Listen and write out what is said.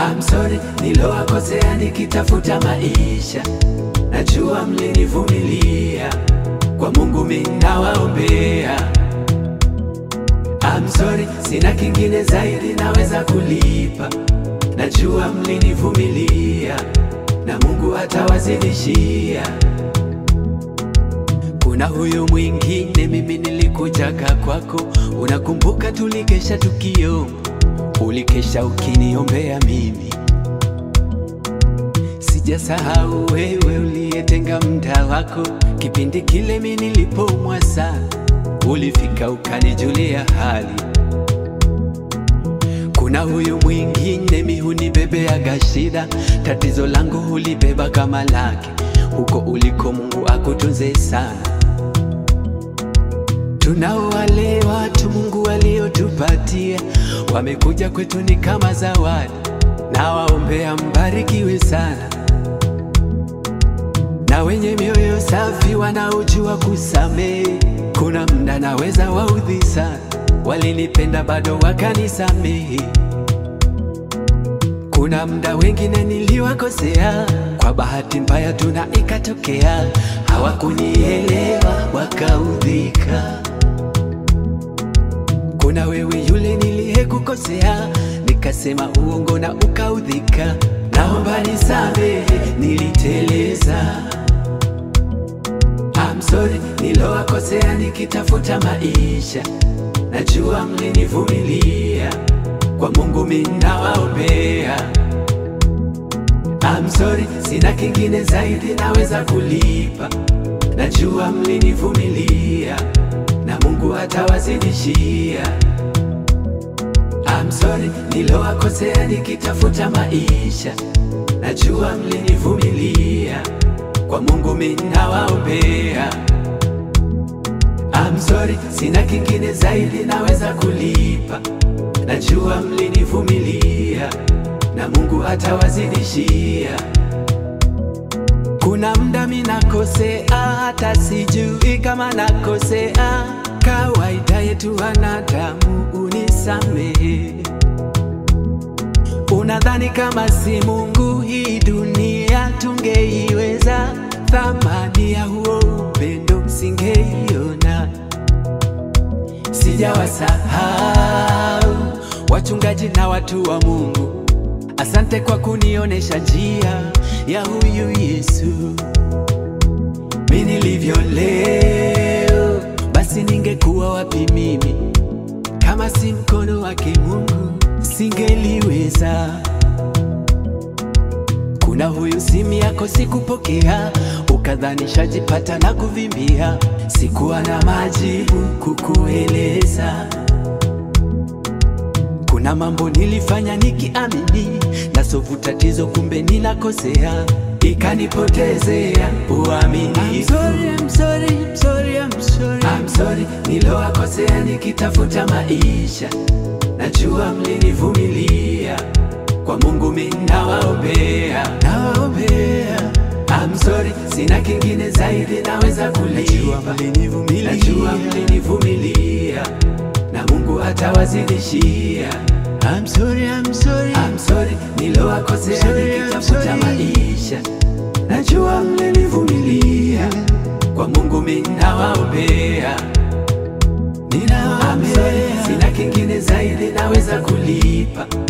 I'm sorry nilowakosea nikitafuta maisha, najua mlinivumilia, kwa Mungu mimi nawaombea. I'm sorry sina kingine zaidi naweza kulipa, najua mlinivumilia na Mungu atawazidishia. Kuna huyu mwingine, mimi nilikujaga kwako, unakumbuka tulikesha tukio, ulikesha ukiniombea mimi. Sijasahau wewe uliyetenga muda wako, kipindi kile mimi nilipoumwa sana, ulifika ukanijulia hali. Kuna huyu mwingine, mi hunibebeaga shida, tatizo langu hulibeba kama lake, huko uliko Mungu akutunze sana. Tunao wale watu Mungu waliotupatia, wamekuja kwetu ni kama zawadi, na waombea mbarikiwe sana, na wenye mioyo safi wanaojua kusamehe. Kuna mda naweza waudhi sana, walinipenda bado wakanisamehe. Kuna mda wengine niliwakosea, kwa bahati mbaya tuna ikatokea, hawakunielewa wakaudhika. Kuna wewe yule niliyekukosea, nikasema uongo na ukaudhika, naomba nisamehe, niliteleza. I'm sorry nilowakosea nikitafuta maisha, najua mlinivumilia, kwa Mungu mimi nawaombea. I'm sorry sina kingine zaidi naweza kulipa, najua mlinivumilia na Mungu atawazidishia. I'm sorry nilowakosea nikitafuta maisha, najua mlinivumilia, kwa Mungu mimi nawaombea. I'm sorry sina kingine zaidi naweza kulipa, najua mlinivumilia na Mungu atawazidishia. Kuna mda mi nakosea, hata sijui kama nakosea. Kawaida yetu wanadamu, unisamehe. Unadhani kama si Mungu hii dunia tungeiweza? Thamani ya huo upendo singeiona. Sijawasahau wachungaji na watu wa Mungu, asante kwa kunionesha njia ya huyu Yesu. Mi nilivyo leo, basi ningekuwa wapi mimi kama si mkono wake Mungu singeliweza. Kuna huyu simu yako sikupokea, ukadhani shajipata na kuvimbia, sikuwa na majibu kukueleza. Kuna mambo nilifanya nikiamini nasovu tatizo, kumbe ninakosea, ikanipotezea uaminifu. I'm sorry, I'm sorry, I'm sorry, I'm sorry. I'm sorry nilowakosea nikitafuta maisha, najua mlinivumilia, kwa Mungu mimi nawaombea, nawaombea. I'm sorry sina kingine zaidi naweza kulipa, mlinivumilia, najua mlinivumilia na Mungu atawazidishia. I'm sorry, I'm sorry, I'm sorry nilowakosea nikitafuta maisha, najua mlinivumilia, kwa Mungu mimi nawaombea, ninawaombea. Sina kingine zaidi naweza kulipa,